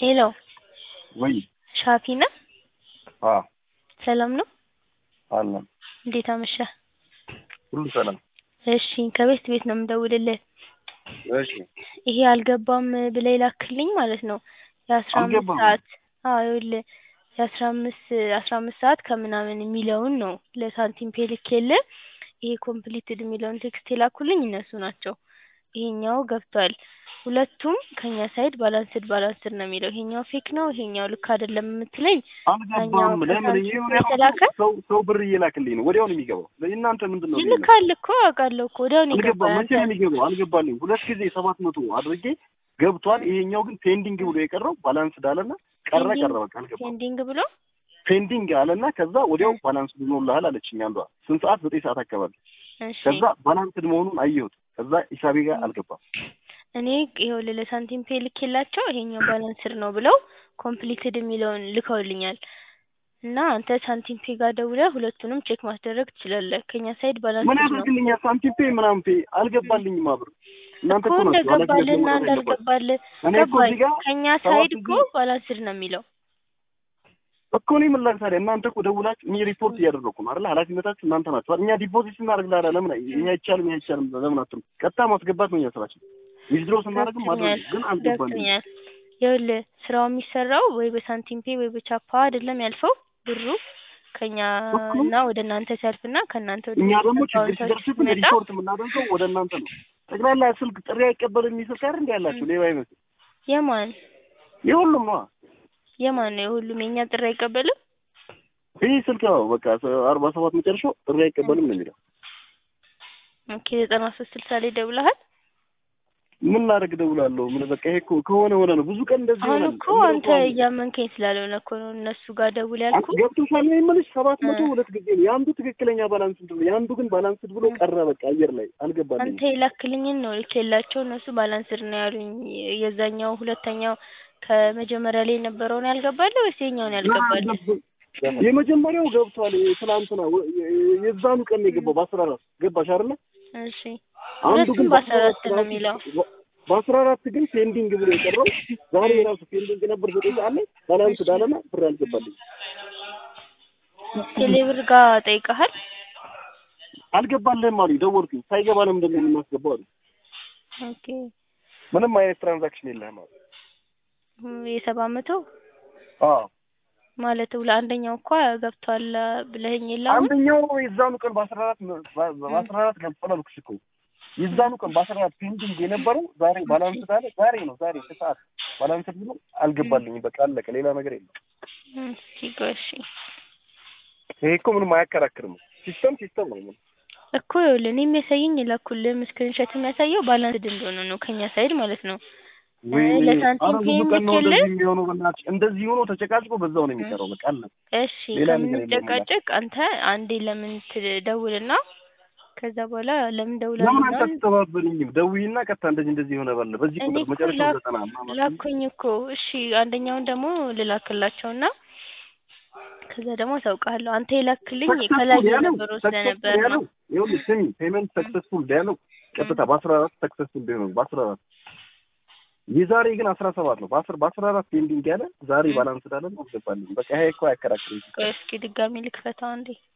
ሄሎ ወይ ሻፊ ነህ? አ ሰላም ነው? አለን እንዴት አመሸህ? ሁሉ ሰላም። እሺ ከቤት ቤት ነው የምደውልልህ። እሺ ይሄ አልገባም ብለህ የላክልኝ ማለት ነው የአስራ አምስት አልገባም? ሰዓት አዎ ይኸውልህ የአስራ አምስት አስራ አምስት ሰዓት ከምናምን የሚለውን ነው ለሳንቲም ፔ ልኬልህ ይሄ ኮምፕሊትድ የሚለውን ቴክስት የላኩልኝ እነሱ ናቸው። ይሄኛው ገብቷል። ሁለቱም ከኛ ሳይድ ባላንስድ ባላንስድ ነው የሚለው ይሄኛው ፌክ ነው ይሄኛው ልክ አይደለም የምትለኝ አልገባም። ያኛው ለምን ከሳንቲም ይሄ ፔ የተላከ ሰው ሰው ብር እየላክልኝ ነው ወዲያው ነው የሚገባው። እናንተ ምንድን ነው ልዩነት? ይልካል እኮ አውቃለሁ እኮ ወዲያው ነው አልገባም። የገባው መቼ ያንተ ነው የሚገባው? አልገባልኝ። ሁለት ጊዜ ሰባት መቶ አድርጌ ገብቷል። ይሄኛው ግን ፔንዲንግ ብሎ የቀረው ባላንስ ዳለና ቀረ ፔንዲንግ ቀረ በቃ አልገባም። ፔንዲንግ ብሎ ፔንዲንግ አለና ከዛ ወዲያው ባላንስ ሆኖልሃል አለችኝ አንዷ። ስንት ሰዓት? ዘጠኝ ሰዓት አካባቢ። እሺ ከዛ ባላንስድ መሆኑን አየሁት። ከዛ ሂሳቤ ጋር አልገባም። እኔ ይኸውልህ ለሳንቲም ፔ ልኬላቸው ይሄኛው ባላንስድ ነው ብለው ኮምፕሊትድ የሚለውን ልከውልኛል። እና አንተ ሳንቲም ፔ ጋር ደውለህ ሁለቱንም ቼክ ማስደረግ ትችላለህ። ከኛ ሳይድ ምን ባላንስድ ነው ያደርግልኛል? ሳንቲም ፔ ምናምን ፔ አልገባልኝም። አብር እናንተ እኮ እኮ ናችሁ ኃላፊነት እንደገባልህና መውሰድ ያለባችሁ። እንዳልገባልህ እኔ እኮ ገባኝ። እዚህ ጋር ከኛ ሰባት ሳይድ እኮ ጊዜ ባላንስድ ነው የሚለው እኮ እኔ ምን ላድርግ ታዲያ? እናንተ እኮ ደውላችሁ እኔ ሪፖርት እያደረኩ ነው አይደል? ኃላፊነታችሁ እናንተ ናችሁ አይደል? እኛ ዲፖዚት ስናደርግ ላዳ ለምን ይሄ አይቻልም ይሄ አይቻልም ለምን አትሉ? ቀጥታ ማስገባት ነው እኛ ስራችን። ዊዝድሮ ስናደርግም ማድረግ ገብቶኛል ነው። ግን አልገባልኝም። ገብቶኛል። ይኸውልህ ስራው የሚሰራው ወይ በሳንቲም ፔ ወይ በቻፓ አይደለም ያልፈው ብሩ ከኛ እኮ እና ወደ እናንተ ሲያልፍና ከእናንተ ወደ እኛ ደግሞ ችግር አካውንታችሁ ሲደርስብን ሲመጣ ሪፖርት የምናደርገው ወደ እናንተ ነው። ጠቅላላ ስልክ ጥሪ አይቀበልም የሚል ስልክ አይደል እንዴ ያላችሁ? ሌባ አይመስል የማን የሁሉም ነዋ። የማን ነው የሁሉም የእኛ ጥሪ አይቀበልም? ይህ ስልክ ነው በቃ አርባ ሰባት መጨረሻው ጥሪ አይቀበልም ነው የሚለው። ኦኬ ዘጠና ሶስት ስልሳ ላይ ደውለሃል? ምን ላደርግ እደውላለሁ? ምን በቃ ይሄ እኮ ከሆነ ሆነ ነው። ብዙ ቀን እንደዚህ አሁን ይሆናል። እኮ እንደው አንተ እንኳን እያመንከኝ ስላልሆነ እኮ ነው እነሱ ጋር ደውል ያልኩ። ገብቶሻል ነው የምልሽ። ሰባት እ መቶ ሁለት ጊዜ ነው የአንዱ ትክክለኛ ባላንስድ ብሎ የአንዱ ግን ባላንስድ ብሎ እ ቀረ። በቃ አየር ላይ አንተ አልገባልኝም። የላክልኝን ነው ልኬላቸው እነሱ ባላንስድ ነው ያሉኝ። የዛኛው ሁለተኛው ከመጀመሪያ ላይ የነበረውን ያልገባልህ ወይስ የኛውን ያልገባልህ? የመጀመሪያው ገብቷል። ትናንትና ወ- የዛኑ ቀን ነው የገባው በአስራ አራት ገባሽ አይደለ? እሺ አንዱ ሁለቱም ግን በአስራ በአስራ አራት አራት ነው ራሱ የሚለው። በአስራ አራት ግን ፔንዲንግ ብሎ የቀረው ዛሬ ራሱ ፔንዲንግ ነበር ዘጠኝ ሰዓት ላይ ባላንስድ አለና ብር አልገባልኝም። ቴሌብር ጋር ጠይቀሃል? አልገባልህም አሉኝ። ደወልኩኝ። ሳይገባ ለምንድን ነው የምናስገባው አሉኝ። ኦኬ ምንም አይነት ትራንዛክሽን የለህም አሉ። የሰባ መቶ አዎ ማለት ለአንደኛው እኮ ገብቷል ብለኸኝ የለ አሁን? አንደኛው የዛኑ ቀን በአስራ አራት በአስራ አራት ገብቷል አልኩሽ እኮ የዛኑ ቀን በአስራ አራት ፔንዲንግ የነበረው ዛሬ ባላንስ አለ። ዛሬ ነው ዛሬ ከሰዓት ባላንስ ብሎ አልገባልኝም። በቃ አለቀ። ሌላ ነገር የለም። እስኪ ቆይ እሺ ይሄ እኮ ምንም አያከራክርም። ሲስተም ሲስተም ነው። ምን እኮ ይኸውልህ እኔ የሚያሳየኝ የላኩልህ ስክሪንሾት የሚያሳየው ባላንስድ እንደሆነ ነው ከኛ ሳይድ ማለት ነው። እ ወይ ለሳንቲም አረ ፔ ብዙ ቀን ነው የምልክልህ እንደዚህ የሚሆነው። በእናትሽ እንደዚህ ሆኖ ተጨቃጭቆ በዛው ነው የሚቀረው። በቃ አለ። እሺ ሌላ ነገር የለም። ከምንጨቃጨቅ አንተ አንዴ ለምን ትደውልና ከዛ በኋላ ለምን ደውላለህ ለምን አንተ ምናምን አትተባበሪኝም? ደውዪና ቀጥታ እንደዚህ እንደዚህ የሆነ ባለ በዚህ እኔ ቁጥር እኮ መጨረሻው ላክ ዘጠና ምናምን ላኩኝ እኮ እሺ አንደኛውን ደግሞ ልላክላቸውና ከዛ ደግሞ አሳውቅሃለሁ አንተ የላክልኝ ከላይ ሰክሰስፉል ያለው የነበረው ሰክሰስፉል ስለነበር ነው ያለው ይኸውልህ ስሚ ፔመንት ሰክሰስፉል ያለው ቀጥታ በአስራ አራት ሰክሰስፉል ቢሆን በአስራ አራት የዛሬ ግን አስራ ሰባት ነው። በአስር በአስራ አራት ፔንዲንግ ያለ ዛሬ ባላንስ ዳለ አልገባልኝም። በቃ ይሄ እኮ አያከራክርም። ቆይ እስኪ ድጋሚ ልክፈታው አንዴ